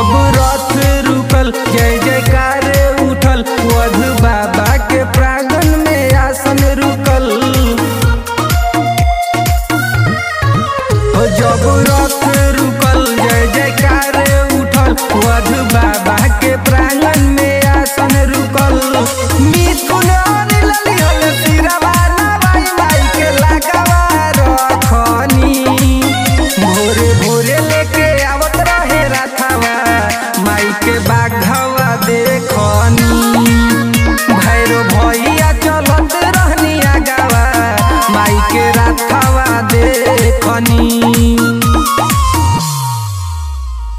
जब रथ रुकल जय जयकार उठल वधु बाबा के प्रांगण में आसन रुकल हो जब रथ रुकल जय जयकार उठल वधु बाबा के प्रांगण में आसन रुकल मिथुन और ललिहल सिरवा नवाई माई के लगावा रखनी भोरे भोरे लेके आवत रहे रथवा माई के बाघवा देखनी भैरो भैया चलत रहनी आगावा माई के रथवा देखनी